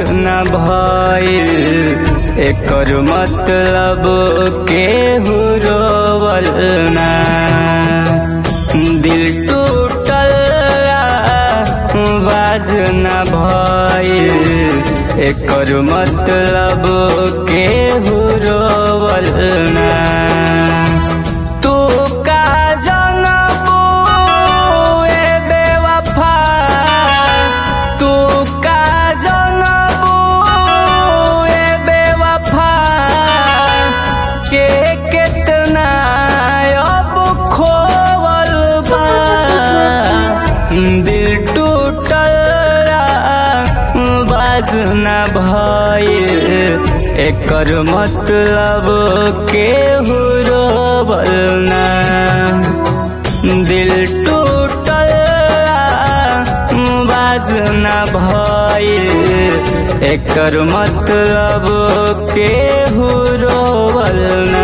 न भइल एकर मतलब केहू रोवल ना दिल टूटल बाज न भइल एकर मतलब केहू रोवल ना तू का जनबू ए बेवफा तू का जनबू ए बेवफा के कितना अब खोवल बा दिल टूटल बाज न भइल एकर मतलब केहू रोवल ना दिल टूटल बाज न भइल एकर मतलब केहू रोवल ना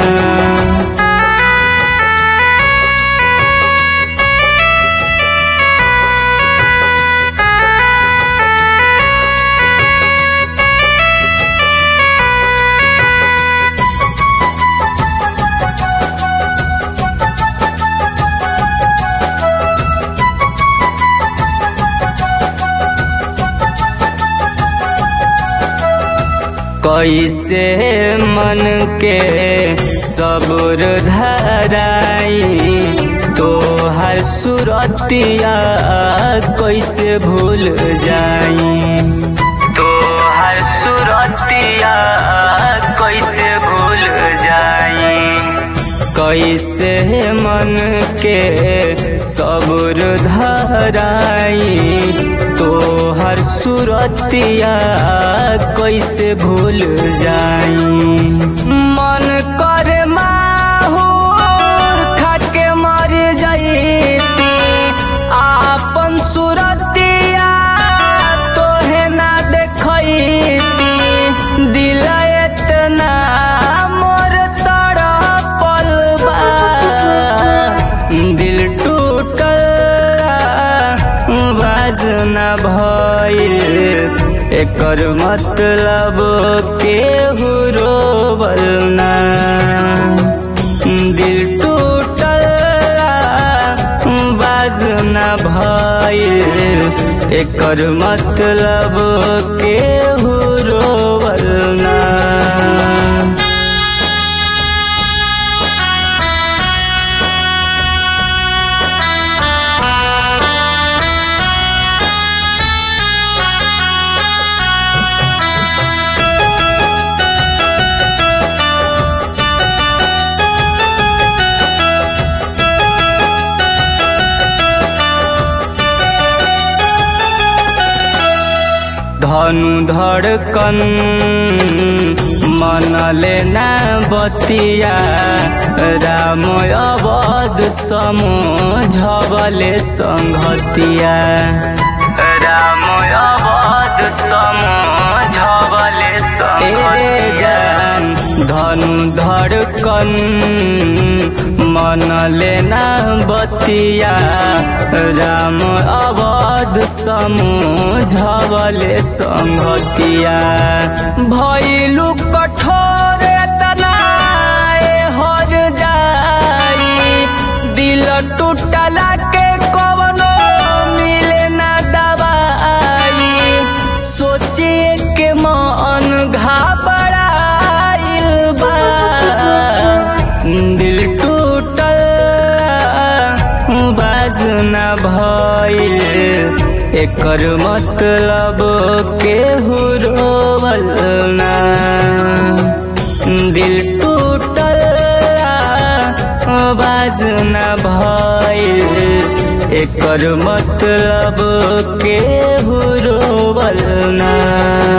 कैसे मन के सबुर धराई तो हर सुरतिया कैसे भूल जाई तो हर सुरतिया कैसे भूल जाई कैसे मन के सबुर धराई तो हर सुरतिया कैसे भूल जाई मन कर माहूर खाके मर जईती आपन सुरतिया तोहे ना देखईती दिल एतना मोर तड़पल बा दिल टूटल बाज न भइल एकर मतलब केहू रोवल ना दिल टूटल बाज न भइल एकर मतलब केहू रोवल ना धनु धड़कन मन लेना बतिया राम अवध समझबले संगतिया राम अवध समझबले संगतिया धनु धड़कन मन लेना बतिया राम अवध समझबले संगतिया भैलू कठोर तनाए हर जाई दिल टूटला के कवनो मिले ना दवाई सोचिए के मन घबराइल बा दिल टूटल बाज न भइल एकर मतलब केहू रोवल ना दिल टूटल बाज न भइल एकर मतलब केहू रोवल ना